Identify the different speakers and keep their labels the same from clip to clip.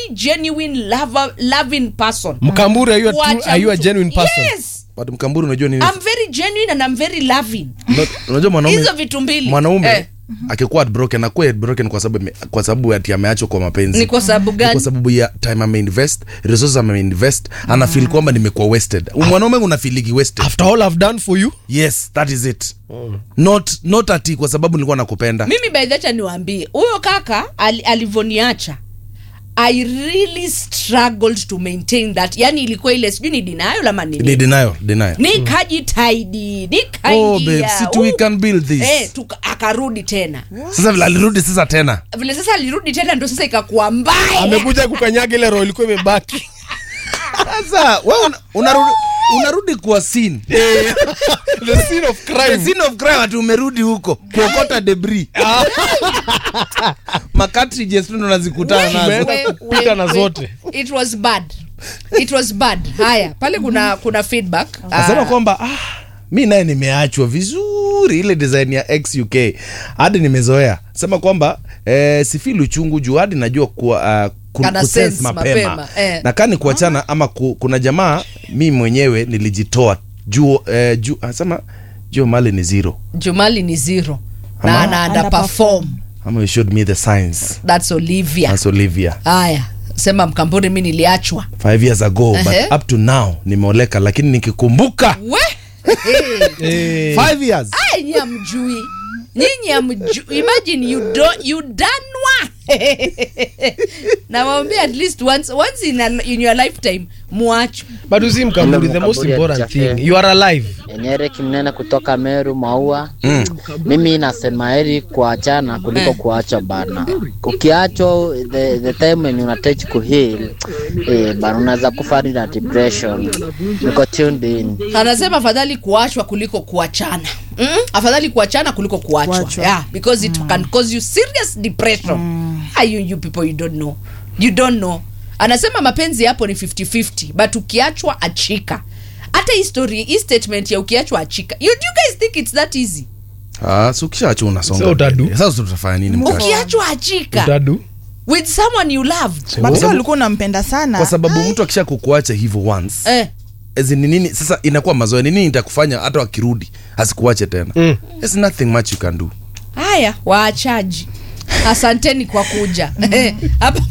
Speaker 1: genuine lover, loving person
Speaker 2: mkamburi are you a, true,
Speaker 1: Wacha
Speaker 2: are you a
Speaker 1: mtu-
Speaker 2: genuine person
Speaker 1: yes
Speaker 3: but mkamburu unajua nini
Speaker 1: I'm very genuine and I'm very loving
Speaker 3: Una- unajua mwanaume
Speaker 1: hizo vitu mbili
Speaker 3: mwanaume
Speaker 1: eh,
Speaker 3: akikuwa heartbroken akuwa heartbroken kwa sababu ame- kwa sababu ati ameachwa kwa mapenzi
Speaker 1: ni kwa sababu
Speaker 3: Ni kwa
Speaker 1: gani
Speaker 3: sababu ya time ameinvest resources ameinvest anafeel kwamba nimekuwa wasted mwanaume unafiliki wasted
Speaker 2: after all i've done for you
Speaker 3: yes that is it not not ati kwa sababu nilikuwa nakupenda
Speaker 1: mimi baidhacha niwaambie huyo kaka al, alivyoniacha i really struggled to maintain that yani ilikuwa ile sijui ni dinayo lama
Speaker 3: ni
Speaker 1: nini
Speaker 3: denial denial
Speaker 1: nikajitaidi
Speaker 3: oh babe
Speaker 1: nikaingia
Speaker 3: si tu we can build this
Speaker 1: eh, tuka, akarudi tena
Speaker 3: sasa vile alirudi sasa tena
Speaker 1: vile sasa alirudi tena ndo sasa ikakuwa mbaya
Speaker 2: amekuja kukanyaga ile roho ilikuwa imebaki
Speaker 3: sasa wewe una, unarudi unarudi kwa scene
Speaker 2: the scene of
Speaker 3: The
Speaker 2: crime
Speaker 3: scene of crime ati umerudi huko kuokota debris macartridges tu ndo nazikutana nazo
Speaker 2: Umeenda
Speaker 1: We-
Speaker 2: kupita
Speaker 1: we-
Speaker 2: na
Speaker 1: we-
Speaker 2: zote.
Speaker 1: it was bad it was bad haya pale kuna kuna feedback
Speaker 3: nasema
Speaker 1: Ah,
Speaker 3: kwamba ah, mi naye nimeachwa vizuri ile design ya xuk hadi nimezoea sema kwamba eh, sifili uchungu juu hadi najua kuwa uh, ku-
Speaker 1: Kana
Speaker 3: kusense
Speaker 1: sense
Speaker 3: mapema,
Speaker 1: mapema, eh.
Speaker 3: na kani kuachana ama ku, kuna jamaa mi mwenyewe nilijitoa juu eh, juu asema juu mali ni zero
Speaker 1: jumali ni zero
Speaker 3: Ama-
Speaker 1: na ana underperform
Speaker 3: ama you showed me the signs
Speaker 1: that's olivia
Speaker 3: That's Olivia
Speaker 1: haya sema mkamburi mi niliachwa
Speaker 3: five years ago
Speaker 1: Ehe.
Speaker 3: but up to now nimeoleka lakini nikikumbuka
Speaker 1: we
Speaker 2: Eh,
Speaker 3: five years
Speaker 1: Ai, nyinyi amjui nyinyi amjui imagine you do, you danwa nawambia at least once, once in, a, in your lifetime muachwe
Speaker 2: but you see mkamburi the most
Speaker 4: Mkamburi
Speaker 2: important
Speaker 4: alichafia.
Speaker 2: thing you are alive
Speaker 4: Enyere Kimnene kutoka Meru Maua. Mimi nasema heri kuachana kuliko
Speaker 1: Eh.
Speaker 4: kuachwa bana. Ukiachwa the, the time when unatach kuheal eh, bana unaweza kufa hadi na depression. Niko tuned in.
Speaker 1: anasema afadhali kuachwa kuliko kuachana mm? afadhali kuachana kuliko kuachwa
Speaker 5: Kuachwa.
Speaker 1: yeah, because it can cause you serious depression mm. you, you people you don't know you don't know anasema mapenzi yapo ni 50-50 but ukiachwa achika hata hii story hii statement ya ukiachwa achika you, do you guys think it's that easy
Speaker 3: ah, so ukishaacha unasonga
Speaker 2: So utadu?
Speaker 3: mbele. sasa tutafanya nini mkacha
Speaker 1: ukiachwa achika
Speaker 2: utadu
Speaker 1: with someone you loved
Speaker 5: but sasa ulikuwa unampenda sana
Speaker 3: kwa sababu mtu akisha kukuacha hivyo once
Speaker 1: eh,
Speaker 3: as in ni nini sasa inakuwa mazoea ni nini itakufanya hata wakirudi asikuache tena
Speaker 2: Mm.
Speaker 3: There's nothing much you can do
Speaker 1: haya waachaji asanteni kwa kuja hapa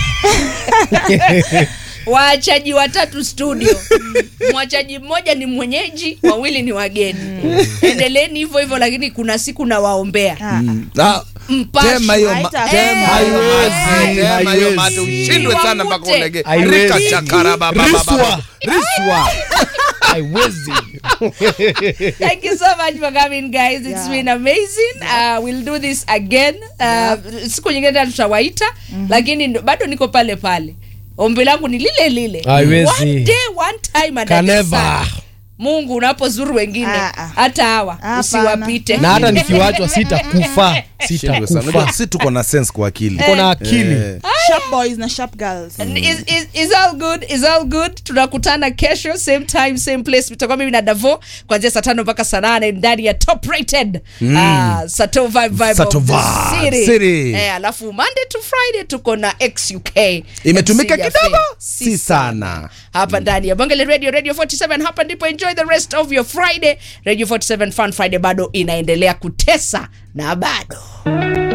Speaker 1: waachaji watatu studio mwachaji mmoja ni mwenyeji wawili ni wageni endeleeni hivyo hivyo lakini kuna siku nawaombea
Speaker 5: Ah,
Speaker 3: Ah,
Speaker 1: Mpasho.
Speaker 3: tema hiyo ma-
Speaker 5: Haita-
Speaker 3: tema hiyo
Speaker 2: Haiwezi,
Speaker 3: mate, tema hiyo mate,
Speaker 2: haiwezi.
Speaker 3: ushindwe sana mpaka
Speaker 1: Wamute.
Speaker 3: ulege
Speaker 2: Haiwezi.
Speaker 3: Rika chakara ba- ba- ba- ba- ba-
Speaker 2: riswa haiwezi
Speaker 1: Thank you so much for coming, guys. It's
Speaker 5: Yeah.
Speaker 1: been amazing. Uh, we'll do this again. Uh, siku nyingine tena tutawaita lakini ndo- bado niko pale pale. Ombi langu ni lile lile.
Speaker 2: Haiwezi.
Speaker 1: One day, one time and
Speaker 2: Can
Speaker 1: a
Speaker 2: never.
Speaker 1: sana. Mungu unapozuru wengine
Speaker 5: Ah, ah.
Speaker 1: hata hawa
Speaker 5: Hapana.
Speaker 1: usiwapite.
Speaker 2: na hata nikiwachwa sitakufa
Speaker 3: Shindwe sana. Unajua,
Speaker 2: sitakufa
Speaker 3: si tuko na sense kwa akili
Speaker 2: uko na akili
Speaker 3: Eh.
Speaker 5: sharp boys na sharp girls
Speaker 1: And Is, is, is all good is all good tunakutana kesho same time same place tutakuwa mimi na davo kuanzia saa tano mpaka saa nane ndani ya top rated mm. uh, sato vibe vibe
Speaker 3: Sato
Speaker 1: of the
Speaker 3: Vibe
Speaker 1: city.
Speaker 3: City.
Speaker 1: Eh, alafu monday to friday tuko na xuk
Speaker 3: Imetumika
Speaker 1: MC ya
Speaker 3: kidogo?
Speaker 1: Faye.
Speaker 3: Si sana.
Speaker 1: hapa ndani ya bongele radio radio 47 hapa ndipo enjoy the rest of your friday radio 47 fun friday bado inaendelea kutesa na bado